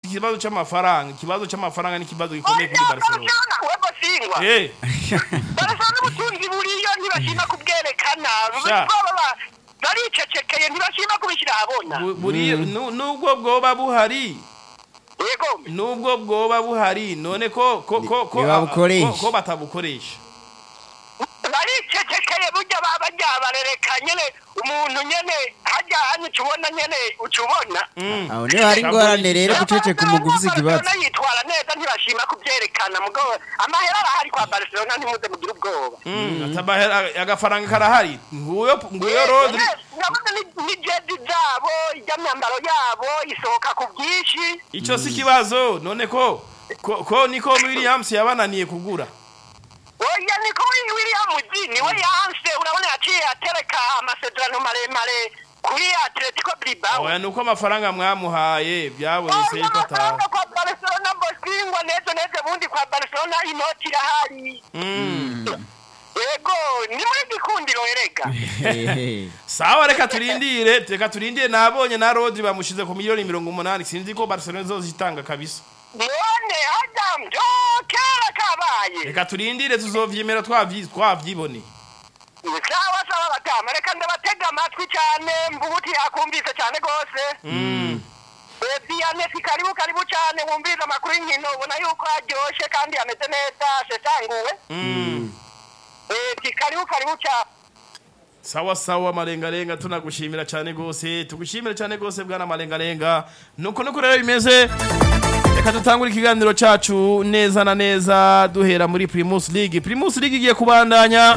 ikibazo c'amafaranga ikibazo c'amafaranga ni ikibazo gikomeye kuri barcelona webo singwa eh barasana n'ubutunzi buriyo ntibashima kubwerekana Sha. baba ba- baricecekeye ntibashima kubishyira ahabona bu- buri nu- nubwo bwoba buhari yego nubwo bwoba buhari none ko ko ko ko Ntibabukoresha. ko- ko batabukoresha baricecekeye burya baba barereka nyene umuntu nyene hajya hano ucubona nyene ucubona aho niho hari ingorane rero guceceka umugwi ufise ikibazo Barcelona yitwara neza ntibashima kubyerekana mugabo amahera arahari kwa barcelona ntimuze mugire ubwoba atabahera agafaranga karahari nguyo nguyo rodri urabona ni- ni jezi zabo iby'amyambaro yabo isohoka ku bwinshi ico si kibazo none ko ko, ko niko Williams yabananiye kugura oya niko wi- william G niwe yanse urabona yaciye atereka amasezerano maremare kuri atletico bilbao oya nuko amafaranga mwamuhaye byabonetse Oya, yuko ataha amafaranga kwa barcelona mbosingwa neza neza ubundi kwa barcelona inoti irahari yego ni muri gikundiro erega Hehe. sawa reka turindire reka turindire nabonye na rodri bamushize ku miliyoni mirongo umunani sinzi ko barcelona izozitanga kabisa none adamu byo kera kabaye reka turindire tuzovyemera twavyi- twavyiboneye sawa sawa badamu reka ndabatega amatwi cyane mvubuti yakumvise cyane rwose diyanesi karibu karibu cyane wumvise amakuru y'inkino ubona yuko aryoshye kandi ameze neza asesanguwe ti karibu karibu cyane sawa sawa malengalenga tunagushimira cyane gose tugushimira cyane gose bwana malengalenga nuko nuko rero bimeze reka dutangure ikiganiro cacu neza na neza duhera muri primus league primus league igiye kubandanya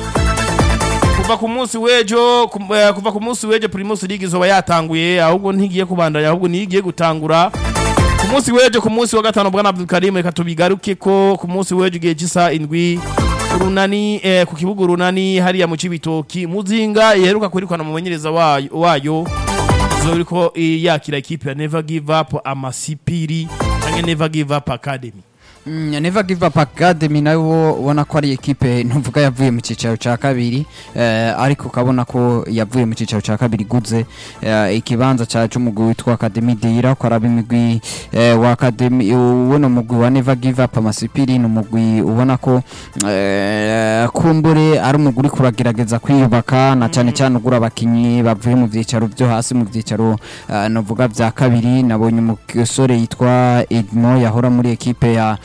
kuva ku munsi w'ejo ku- eh, kuva ku munsi w'ejo primus league izoba yatanguye ahubwo ntigiye kubandanya ahubwo niyo igiye gutangura ku munsi w'ejo ku munsi wa gatanu bwana abdulkarim reka tubigaruke ko ku munsi w'ejo igihe cy'isa indwi urunani eh, ku kibuga urunani hariya mu cibitoki muzinga iheruka kwirukana umumenyereza wayo, wayo izoba iriko eh, yakira ikipe ya never give up amasipiri canke never give up academy Mm, Never Give Up Academy nayo ubona ko ari ekipe ntuvuga yavuye mu cicaro ca kabiri eh, ariko ukabona ko yavuye mu cicaro ca kabiri guze eh, ikibanza ca c'umugwi witwa Academy Deira ko araba imigwi eh, wa Academy ubona umugwi wa Never Give Up Amasipiri ni umugwi ubona ko eh, kumbure ari umugwi uri kuragerageza kwiyubaka na cane cane ugura abakinyi bavuye mu vyicaro vyo hasi mu vyicaro eh, novuga vya kabiri nabonye umusore yitwa Edmo yahora muri ekipe ya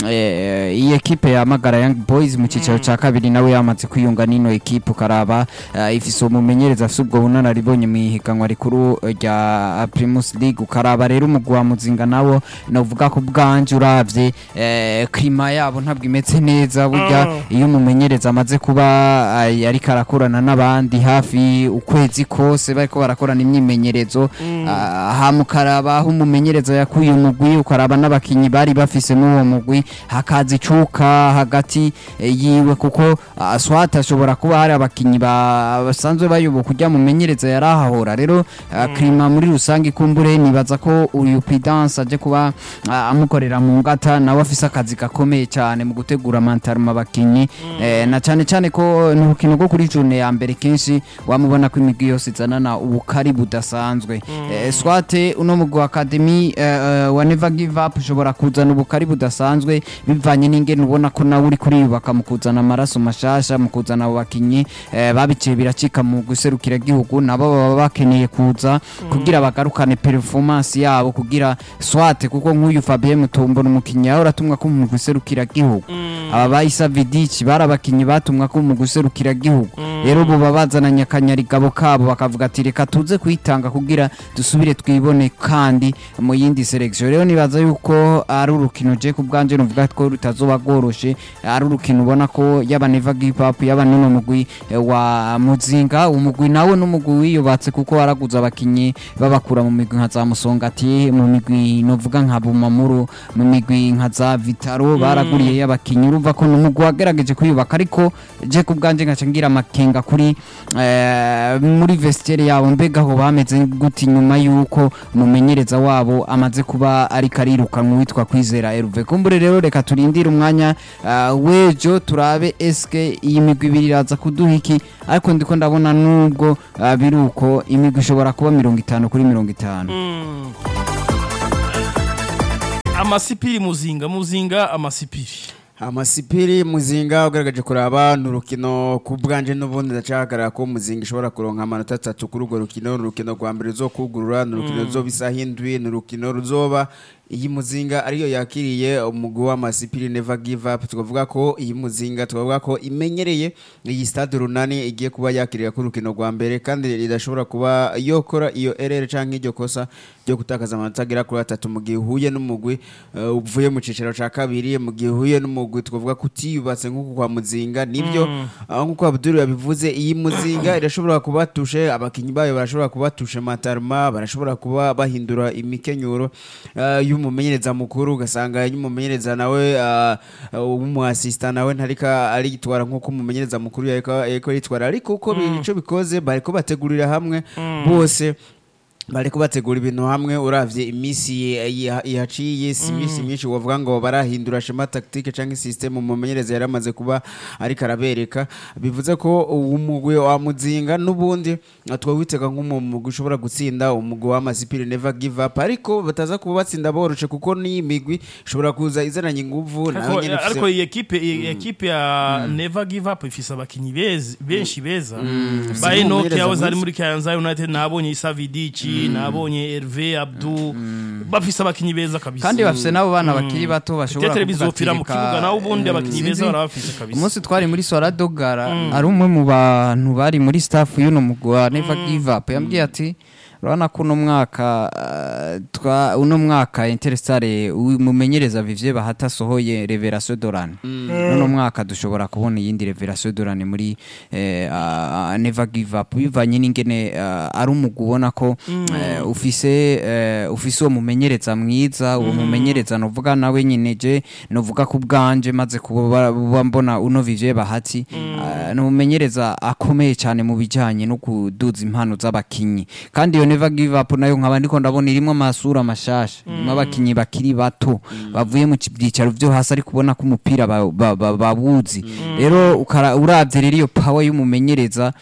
eh, iyi ekipe ya Magara Young Boys mu cicaro ca kabiri nawe yamaze kwiyunga n'ino ekipe ukaraba eh, ifise umumenyereza afise ubwo bunararibonye mu ihiganwa rikuru rya Primus League ukaraba rero umugwi wa Muzinga nawo novuga ko bwanje uravye eh, klima yabo ntabwo imeze neza burya iyo umumenyereza amaze kuba eh, ariko arakorana n'abandi hafi ukwezi kose bariko barakorana imyimenyerezo ah, hama ukaraba aho umumenyereza yakuye umugwi ukaraba n'abakinyi bari bafise n'uwo mugwi hakaza icuka hagati eh, yiwe kuko ah, swat ashobora kuba hari abakinyi ba- basanzwe bayoboka urya mumenyereza yarahahora rero ah, klima muri rusange ikumbure nibaza ko uyu Prudence aje kuba ah, amukorera mu ngata nawe afise akazi gakomeye cyane mu gutegura mantaruma abakinyi eh, na cyane cyane ko ni urukino rwo kuri june ya mbere kenshi wamubona ko imigwi yose izanana ubukari budasanzwe eh, swate uno mugwi wa academy eh, eh, wa never give up ushobora kuzana ubukari budasanzwe bivanye n'ingene ubona ko nawe uri kuriyubaka mu kuzana amaraso mashasha mu kuzana abo bakinyi eh, babiciye biracika mu guserukira gihugu nabo baba bakeneye kuza kugira bagarukane performance yabo kugira swate kuko nk'uyu Fabien Mutombo n'umukinyi yahora atumwa ko mu guserukira gihugu aba bayisa Vidic bari abakinyi batumwa ko mu guserukira gihugu rero ubu baba bazananye akanyarigabo kabo bakavuga ati reka tuze kwitanga kugira dusubire twibone kandi mu yindi selection rero nibaza yuko ari urukino je ku bwanje nuvuga ko rutazoba rworoshe ari urukino ubona ko yaba Never Give Up yaba n'uno mugwi eh, wa Muzinga umugwi nawe n'umugwi wiyubatse kuko waraguze abakinyi babakura mu migwi nka za Musongati mu migwi novuga nka Bumamuru mu migwi nka za Vitaro baraguriye y'abakinyi urumva ko n'umugwi wagerageje kwiyubaka ariko je ku bwanje nkaca ngira amakenga kuri eh, muri vestiaire yabo mbega aho bameze gute nyuma yuko umumenyereza wabo amaze kuba ariko arirukanwa witwa Kwizera Herve kumbure rero reka turindire umwanya uh, wejo turabe eske iyi migwi ibiri iraza kuduha iki ariko ndiko ndabona nubwo uh, biruko imigwi ishobora kuba mirongo itanu kuri mirongo itanu amasipiri muzinga muzinga amasipiri amasipiri muzinga ugaragaje kuraba ni urukino ku bwanje n'ubundi ndacahagarara ko muzinga ishobora kuronka amanota atatu kuri urwo rukino ni urukino rwa mbere ruzokugurura ni urukino ruzoba isaha indwi ni urukino ruzoba iyi muzinga ariyo yakiriye umugwi w'amasipiri never give up tukavuga ko iyi muzinga tukavuga ko imenyereye iyi stade runani igiye kuba yakiriye ku rukino rwa mbere kandi ridashobora kuba yokora iyo erere canke iryo kosa ryo gutakaza amanota agera kuri atatu mu gihe uhuye n'umugwi uh, uvuye mu cicaro ca kabiri mu gihe uhuye n'umugwi tukavuga ko utiyubatse nk'uko kwa muzinga nibyo aho nk'uko Abdul yabivuze iyi muzinga irashobora kubatushe abakinyi bayo barashobora kubatushe matarma barashobora kuba bahindura imikenyuro uh, y'umumenyereza mukuru ugasanga y'umumenyereza nawe uh, uh, w'umuasista nawe ntarika aritwara nk'uko umumenyereza mukuru yariko yariko yitwara ariko uko bi- ico bikoze bariko bategurira hamwe bose bariko bategura ibintu hamwe uravye imisi yi- ihaciye si imisi myinshi wovuga ngo barahindura shema tactique canke system umumenyereza yari amaze kuba ariko arabereka bivuze ko umugwi wa muzinga n'ubundi twawitega nk'umugwi ushobora gutsinda umugwi w'amasipiri never give up ariko bataza kuba batsinda boroshe kuko n'iyi migwi ishobora kuza izananye inguvu nayo ariko nyene ifise- ariko iyi ekipe iyi ekipe ya never give up ifise abakinyi beza benshi beza ba Enoch n'umumenyereza yahoze ari mwiza. muri Kayanza United nabonye Issa Vidici nabonye Hervé Abdou bafise abakinyi beza kabisa kandi bafise n'abo bana bakiri bato bashobora tetere kuvuga ati bizopfira mu reka, kibuga naho ubundi eh, abakinyi sinzi, beza barabafise kabisa umunsi twari muri Sora Dogara ari umwe mu bantu bari muri staff y'uno mugwi wa Never Give Up yambwiye ati urabona ko uno mwaka eh, twa uno mwaka Interstar umumenyereza Vivye bahata sohoye Revelation Dorane uno mwaka dushobora kubona iyindi Revelation Dorane muri eh, ah, Never Give Up bivanye n'ingene eh, ari umugwi ubona ko eh, ufise eh, ufise uwo mumenyereza mwiza uwo mumenyereza novuga nawe nyine je novuga ku bwanje maze kuba buba mbona uno Vivye bahati eh, ni umumenyereza akomeye cyane mu bijyanye no kuduza impano z'abakinyi kandi iyo Never Give Up nayo nkaba ndiko ndabona irimo amasura mashasha irimo abakinyi bakiri bato bavuye mu byicaro byo hasi ariko ubona ko umupira ba- ba- ba- bawuzi rero ukara- uravye rero iyo power y'umumenyereza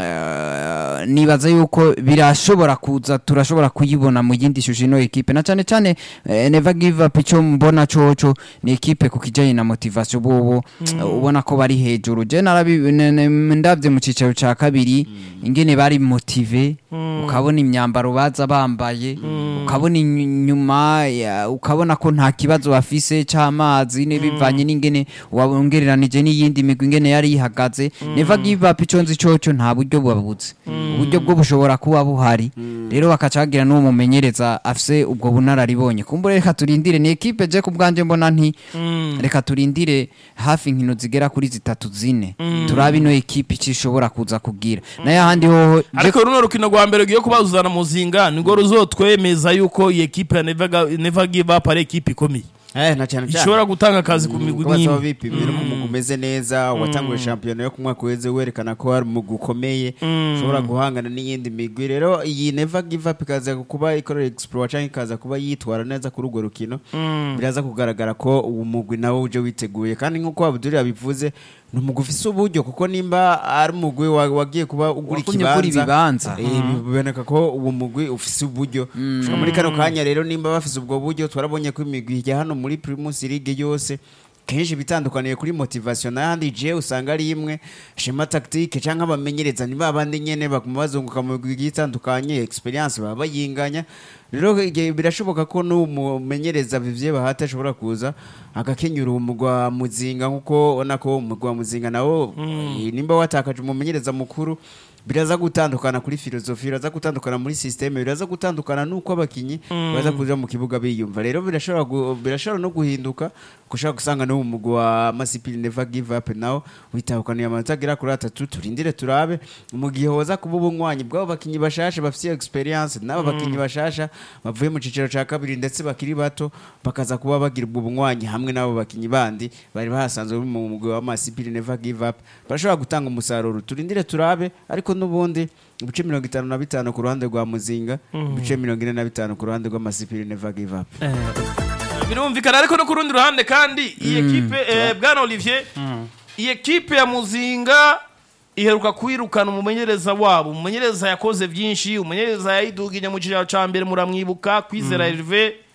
eh, nibaza yuko birashobora kuza turashobora kuyibona mu yindi shusho ino ekipe na cyane cyane eh, Never Give Up icyo mbona coco ni ekipe ku kijanye na motivation bobo eh, ubona ko bari hejuru je narabi ne- ne- ndavye mu cicaro ca kabiri ingene bari motive ukabona imyambaro baza bambaye ukabona inyuma ya- ukabona ko nta kibazo bafise c'amazi ne bivanye n'ingene wongereranije n'iyindi migwi ingene yari ihagaze Never Give Up ico nzi coco nta buryo babuze uburyo bwo bushobora kuba buhari rero bakaca bagira n'uwo mumenyereza afise ubwo bunararibonye kumbure reka turindire ni ekipe je ku bwanje mbona nti reka turindire hafi inkino zigera kuri zitatu zine turabe ino ekipe icyo ishobora kuza kugira nayo ahandi hoho je ariko runo rukino rwa mbere rugiye kubazuzana muzinga nirwo ruzotwemeza yuko iyi ekipe ya Never Ga- Never Give Up ari ekipe ikomeye eh na cyane cyane ishobora gutanga akazi ku migwi kuba basaba nk'imwe bipimira ko umugwi umeze neza watanguye shampiyona yo ku mwaka uheze werekana ko hari umugwi ukomeye ushobora guhangana n'iyindi migwi rero iyi never give up ikaza kuba ikorera explore cyangwa ikaza kuba yitwara neza kuri urwo rukino biraza kugaragara ko uwo mugwi nawe uje witeguye kandi nk'uko Abdul yabivuze ni umugwi ufise uburyo kuko nimba ari umugwi wa- wagiye kuba ugura Wagumye ugura ikibanza ibibanza. eh, biboneka ko uwo mugwi ufise uburyo Gushika muri kano kanya rero nimba bafise ubwo buryo twarabonye ko imigwi ijya hano muri Primus League yose kenshi bitandukaniye kuri motivation n'ahandi je usanga ari imwe shema tactique canke abamenyereza ni babandi nyene baguma bazunguka mu migwi igiye itandukanye experience baba bayinganya rero igihe birashoboka ko n'umumenyereza Vivye Bahati ashobora kuza agakenyura umugwa muzinga nkuko ubona ko umugwa muzinga nawo eh, nimba watakaje umumenyereza mukuru biraza gutandukana kuri filozofi biraza gutandukana muri systeme biraza gutandukana nuko abakinyi baza kuja mu kibuga biyumva rero birashobora gu- birashobora no guhinduka kushaka gusanga no mu mugwi wa Masipili Never Give Up nawo witahukaniye amanota agera kuri atatu turindire turabe mu gihe hoza kuba ubunywanyi bw'abo bakinyi bashasha bafite experience n'abo bakinyi bashasha bavuye mu ciciro ca kabiri ndetse bakiri bato bakaza kuba bagira ubwo bunywanyi hamwe n'abo bakinyi bandi bari bahasanzwe mu mugwi wa Masipili Never Give Up barashobora gutanga umusaruro turindire turabe ariko n'ubundi ibice mirongo itanu na bitanu ku ruhande rwa muzinga ibice mirongo ine na bitanu ku ruhande rw'amasipiri never give up birumvikana ariko no ku rundi ruhande kandi iyi ekipe eh, bwana Olivier iyi ekipe ya muzinga iheruka kwirukana umumenyereza wabo umumenyereza yakoze byinshi umumenyereza yayidugije mu kiraro ca mbere muramwibuka kwizera Hervé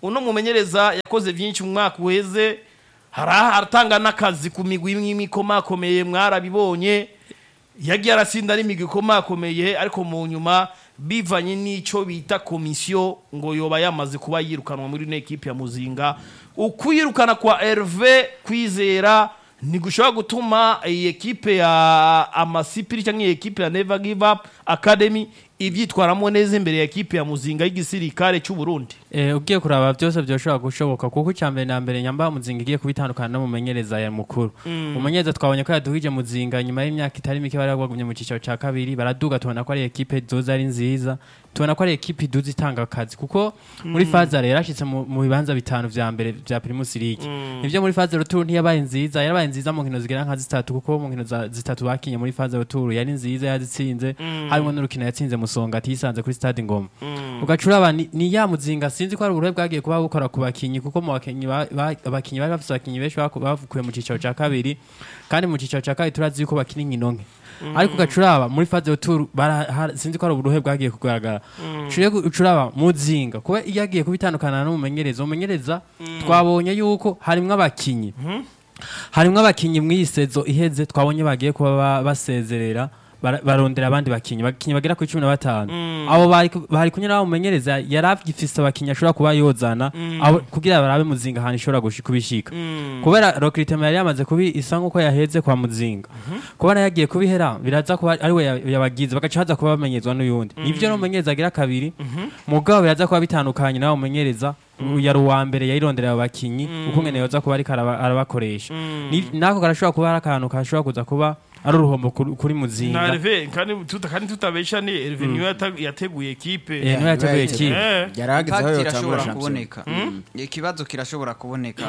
uno mumenyereza yakoze byinshi mu mwaka uheze hari aratanga n'akazi ku migwi imwe ikomakomeye mwarabibonye yagiye arasinda n'imigwi ikomakomeye ariko mu nyuma bivanye n'ico bita komisiyo ngo yoba yamaze kuba yirukanwa muri ino ekipe ya muzinga ukwirukana kwa Herve kwizera ntigushobora gutuma iyi ekipe ya amasipiri cyangwa iyi ekipe ya Never Give Up Academy ibyitwaramo neza imbere ya ekipe ya muzinga y'igisirikare cy'u Burundi Eh, ugiye kuraba byose byoshobora gushoboka kuko icya mbere na mbere nyamba muzinga igiye kubitandukana n'umumenyereza ya mukuru umumenyereza twabonye ko yaduhije muzinga nyuma y'imyaka itari mike bari bagumye mu cyiciro cya kabiri baraduga tubona ko ari ekipe doza ari nziza tubona ko ari ekipe iduza itanga akazi kuko muri faza rero yarashyitse mu mu bibanza bitanu vya mbere vya primus league nivyo muri faza retour ntiyabaye nziza yarabaye nziza mu nkino zigera nka zitatu kuko mu nkino za- zitatu bakinye muri faza retour yari nziza yazitsinze harimo n'urukino yatsinze musonga atisanze kuri stade ngoma ugacuraba ni, ni ya muzinga sinzi ko ari uburuhe bwagiye kuba bukora ku bakinyi kuko mu bakinyi ba- ba- abakinyi bari bafise abakinyi benshi baku- bavukuye mu cicaro ca kabiri kandi mu cicaro ca kabiri turazi yuko bakina inkino nke ariko ugacuraba muri faze tour sinzi ko ari uburuhe bwagiye kugaragara Uciye gu- ucuraba muzinga kuba iyo agiye kubitandukana n'umumenyereza umumenyereza twabonye yuko harimwo abakinyi harimwo abakinyi mw'iyi sezo iheze twabonye bagiye kuba ba- basezerera bara- barondera abandi bakinyi bakinyi bagera kuri cumi na batanu abo bari ku- bari kunyura aho umumenyereza yari agifise abakinyi ashobora kuba yozana abo- kugira barabe muzinga ahantu ishobora gushi- kubishika kubera recruitment yari yamaze kubi isa nk'uko yaheze kwa muzinga kubona yagiye kubihera biraza kuba ari we ya- yabagize bagaca haza kuba bamenyezwa n'uyundi nivyo n'umumenyereza agira kabiri mugabo biraza kuba bitandukanye nawe umumenyereza yari uwa mbere yayironderera abakinyi uko ngene yoza kuba ariko araba- arabakoresha Ni- nako karashobora kuba ari akantu kashobora kuza kuba ari uruhombo kuri kuri na muzinga Herve kandi tuta kandi tutabesha ni Herve niwe yata- yateguye ekipe Eh, niwe yateguye Right. kipe Eh. yarahageze aho Impact yotangura irashobora shampiyona kuboneka ikibazo kirashobora kuboneka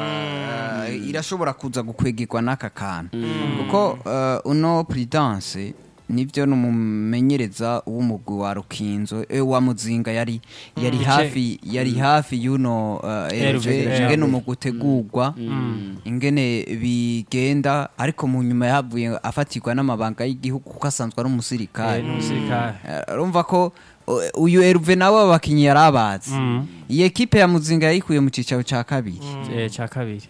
eh, irashobora kuza gukwegirwa n'aka kantu kuko eh, uno prudence nibyo numumenyereza w'umugwi wa rukinzo eh, wa muzinga yari yari Ice- hafi yari hafi y'uno eh, Herve, Herve eh. ingene umugwi utegurwa ingene bigenda ariko mu nyuma yavuye afatirwa n'amabanga y'igihugu kuko asanzwe ari umusirikare Eh, n'umusirikare Eh, urumva ko uh, uyu Herve nawe abakinyi yarabazi iyi ekipe ya muzinga yayikuye mu cicaro ca kabiri eh, ca kabiri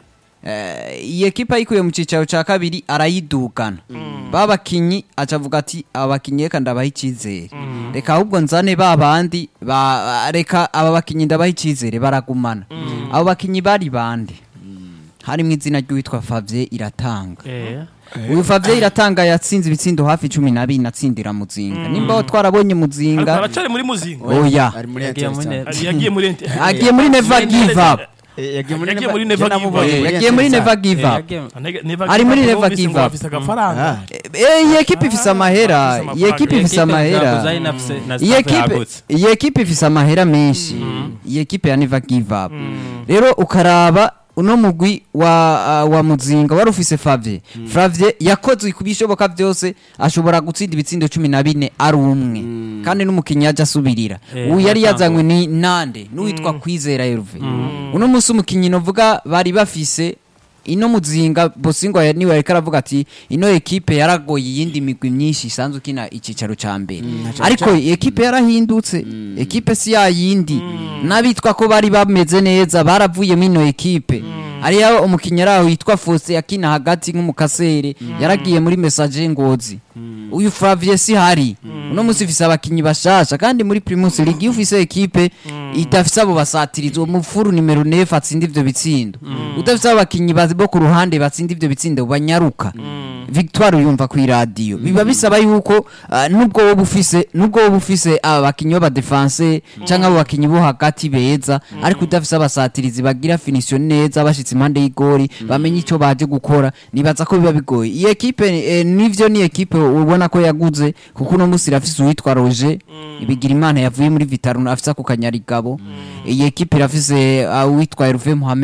Eh, iyi ekipe yayikuye mu cicaro ca kabiri arayidugana ba bakinyi aca avuga ati aba bakinyi reka ndabaha icizere reka ahubwo nzane ba bandi ba- reka aba bakinyi ndabaha icizere baragumana abo bakinyi bari bande harimwo izina ry'uwitwa Favye iratanga eh uyu Favye iratanga yatsinze ibitsindo hafi cumi na bine atsindira muzinga nimba aho twarabonye ariko muzinga aracari muri muzinga oya ari muri Yagiye muri Interstar. Ari- yagiye muri ente- agiye muri never give up Eh, yagiye muri Yagiye Never- muri Never jya Give Up. namubonye Eh, muri yagiye muri Interstar. never give eh, up yagiye- Nega- Never Ari Give muri Up, Never numvise Give ngo Up. bafise agafaranga Eh, iyi ekipe ifise amahera iyi ekipe ifise amahera Zakuza inafise na iyi staff ekipe yagutse. iyi ekipe ifise amahera menshi iyi ekipe ya never give up rero ukaraba uno mugwi wa uh, wa muzinga wari ufise Favye Favye yakoze ku bishoboka byose ashobora gutsinda ibitsindo cumi na bine ari umwe kandi n'umukinnyi yaje asubirira Eh, ubu yari Matango. yazanywe ni nande n'uwitwa Kwizera Herve uno musi umukinnyi novuga bari bafise ino muzinga bosingo ya- niwe yariko aravuga ati ino ekipe yaragoye iyindi migwi myinshi isanzwe ikina icicaro ca mbere ariko ekipe yarahindutse ekipe si ya yindi n'abitwa ko bari bameze neza baravuyemo ino ekipe hariya umukinnyi araho witwa Faustin yakina hagati nk'umukasere yaragiye muri message ngozi uyu Flavie si hari uno musi ifise abakinyi bashasha kandi muri Primus League iyo ufise ekipe idafise abo basatirizi uwo mufuru nimero 9 atsinda ivyo bitsindo udafise abakinyi bazi bo ku ruhande batsinda ivyo bitsindo banyaruka Victoire uyumva ku radio biba bisaba yuko ah, nubwo wowe ufise nubwo wowe ufise aba bakinyi b'aba defense canke abo bakinyi bo hagati beza ariko udafise abasatirizi bagira finition neza bashitse impande y'igori bamenye ico baje gukora nibaza ko biba bigoye iyi ekipe eh, nivyo ni ekipe ubona ko yaguze kuko uno musi irafise uwitwa Roger ibigira imana yavuye muri Vitaro afise ako kanyarigabo iyi ekipe irafise ah, uwitwa Hervé Mohamed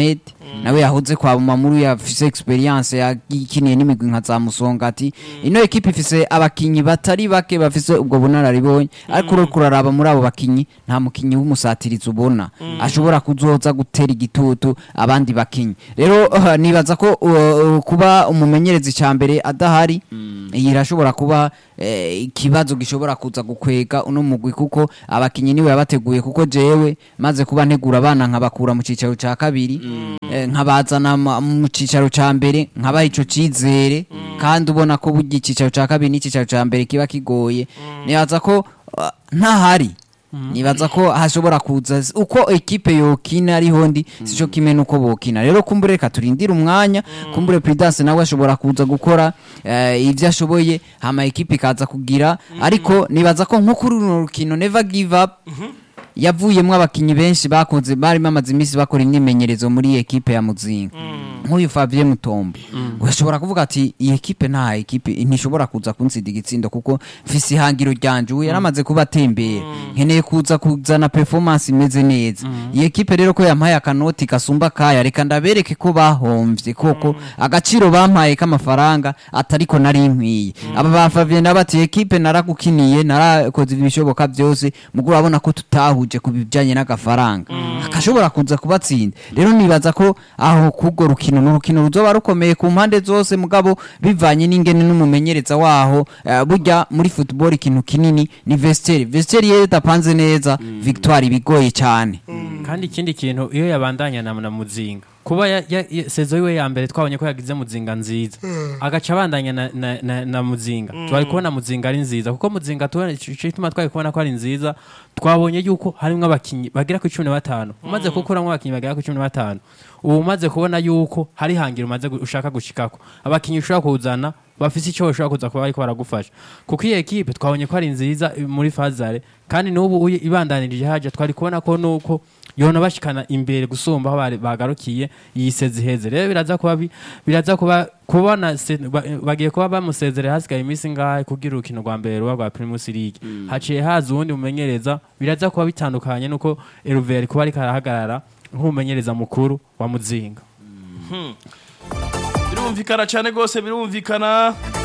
nawe yahoze kwa Bumamuru yafise experience yakiniye n'imigwi nka za Musongati ino ekipe ifise abakinyi batari bake bafise ubwo bunararibonye ariko uriko kuraraba muri abo bakinyi nta mukinyi w'umusatirizi ubona ashobora kuzoza gutera igitutu abandi bakinyi rero uh, nibaza ko uh, kuba umumenyerezi ca mbere adahari iyi irashobora kuba eh, ikibazo gishobora kuza gukwega uno mugwi kuko abakinyi niwe yabateguye kuko jewe maze kuba ntegura abana nkabakura mu cicaro ca kabiri eh, nkabazana ma- mu cicaro ca mbere nkabaha ico cizere kandi ubona ko burya icicaro ca kabiri n'icicaro ca mbere kiba kigoye nibaza ko uh, ntahari nibaza ko hashobora kuza uko ekipe yokina ariho ndi sico kimwe nuko bokina rero kumbure reka turindire umwanya kumbure Prudence nawe ashobora kuza gukora eh, ivyo ashoboye hama ekipe ikaza kugira ariko nibaza ko nko kuri runo rukino never give up yavuyemwo abakinyi benshi bakoze bari bamaze iminsi bakora imyimenyerezo muri iyi ekipe ya muzinga nk'uyu Fabien Mutombo urashobora kuvuga ati iyi ekipe nta ekipe ntishobora kuza kunsida igitsindo kuko mfise ihangiro ryanje ubu yaramaze kuba atembera nkeneye kuza kuzana performance imeze neza iyi ekipe rero ko yampaye akanoti gasumba kaya reka ndabereke ko bahomvye koko agaciro bampaye k'amafaranga atariko nari nkwiye aba ba Fabien nabati ekipe naragukiniye narakoze ibishoboka byose mugo urabona ko tutahuje ku bijanye n'agafaranga akashobora kuza kubatsinda rero nibaza ko aho kubwo rukino n'urukino ruzoba rukomeye ku mpande zose mugabo bivanye n'ingene n'umumenyereza waho eh, burya muri football ikintu kinini ni vestiaire vestiaire iyo idapanze neza victoire ibigoye cyane kandi ikindi kintu iyo yabandanya na, na muzinga kuba ya, ya, ya, sezo yiwe ya mbere twabonye ko yagize muzinga nziza agaca abandanya na, na, na, na muzinga twari kubona muzinga ari nziza kuko muzinga tubona ico gituma twari kubona ko ari nziza twabonye yuko harimwo abakinyi bagera ku cumi na batanu umaze kukuramwo abakinyi bagera ku cumi na batanu ubu umaze kubona yuko hari hangiro umaze gu- ushaka gushikako abakinyi ushobora kuzana bafise icyo bashobora kuza kuba bariko baragufasha kuko iyi ekipe twabonye ko ari nziza i- muri fazare kandi n'ubu uyi- ibandanirije haja twari kubona ko nuko yona bashikana imbere gusumba aho bari- bagarukiye iyi sezi iheze rero biraza kuba bi- biraza kuba kubona se- ba- bagiye kuba bamusezerera hasigaye iminsi ngahe kugira urukino rwa mbere ruba rwa Primus League haciye haza uwundi mumenyereza biraza kuba bitandukanye nuko Hervé kuba ariko arahagarara nk'umumenyereza mukuru wa Muzinga birumvikana cyane rwose birumvikana